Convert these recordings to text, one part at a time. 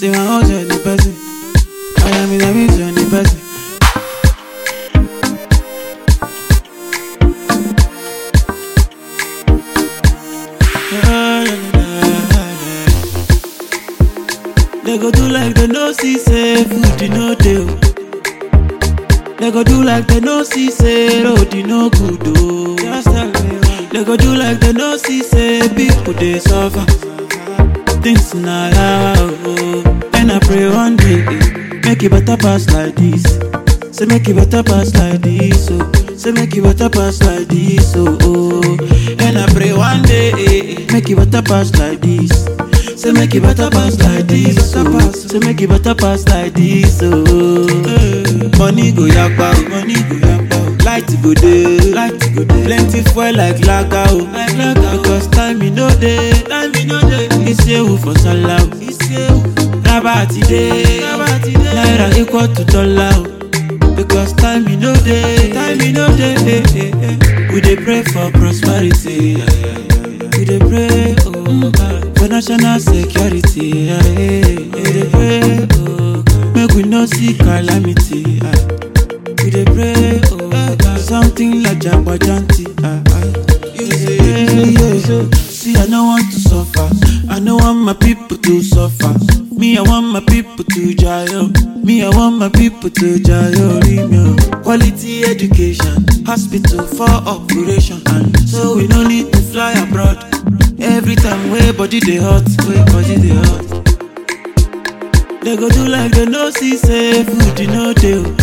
Say my house on the person. I am in the midst on the person. They go do like they no see say food you no dey. They go do like they no see say road you no good oh. Just tell me why. They go do like they no see say people dey suffer. Things na yawa oh. And I pray one day eh, make it better pass like this. Say make it better pass like this oh. Say make it better pass like this oh. oh. And I pray one day eh, eh, make it better pass like this. Say make it better pass like this oh. Say make it better pass like this oh. Money go yakpa oh. Money go yakpa oh. Light go dey. Light go dey. Plenty fuel like lager oh. Like lager because time e no dey. Time e no dey. Isewu for sallah oh. Isewu. Raba ti dey. Raba ti dey. Naira equal to dollar oh. Because time e no dey. Time e no dey. eh, eh, eh. We dey pray for prosperity. We dey pray oh God, for national security. ah, eh. We dey pray oh God, make we no see calamity. ah. We dey pray oh God, something like jagbajanti. ah, ah. We dey pray, yeah. See, I no want to suffer. I no want my people to suffer. Me, I want my people to jail. Me, I want my people to jail. Remyo. Quality education, hospital for operation, and so we no need to fly abroad. Every time way body dey hot, way body dey hot. They go do like they no see say food you no dey. oh.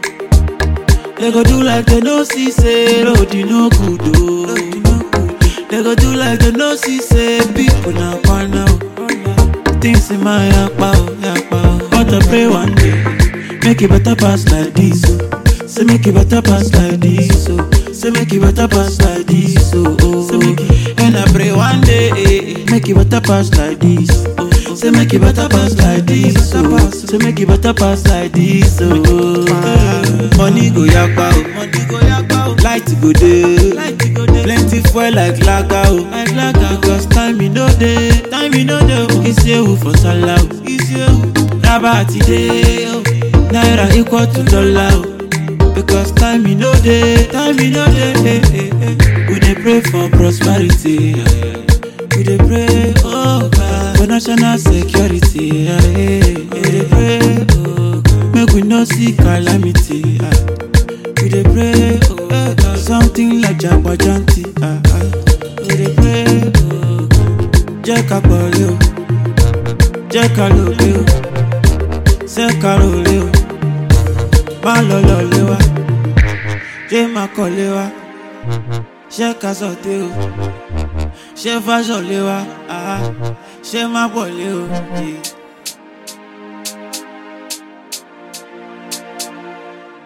They go do like they no see say road you no good oh. They go do like they no see say people na kwana oh. Things in my yakpa oh, yakpa oh. But I pray one day, make it better pass like this oh. Say make it better pass like this oh. Say make it better pass like this oh. oh. Say make it, and I pray one day, eh, eh, make it better pass like this. Oh. Say make it better pass like this oh. Say make it better pass like this oh. Money go yakpa oh. Money go yakpa oh. Light go dey. Light go dey. Plenty fuel like lager oh. Like lager because time e no dey. Time e no dey oh. Isewu for sallah oh. Isewu. Raba ti dey oh. Naira equal to dollar oh. Because time e no dey. Time e no dey. eh, eh, eh. We dey pray for prosperity. yeah, yeah. We dey pray, oh God, for national security. ah, eh. We dey pray, oh God, make we no see calamity. ah. We dey pray, oh God, something like jagbajanti. ah, ah. We dey pray, oh God, jẹ́ ká pọ̀lẹ́ o, jẹ́ ká lòlẹ́ o, ṣé ká rọ̀lẹ́ o, má lọ lọ́lẹ́ wa, jẹ́ má kọ́lé wa, ṣé ká sọ̀tẹ́ o ṣé fáṣọ lé wa àá ṣé má pọ̀ lé o. yé.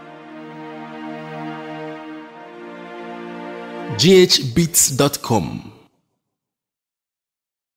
ghbeats.com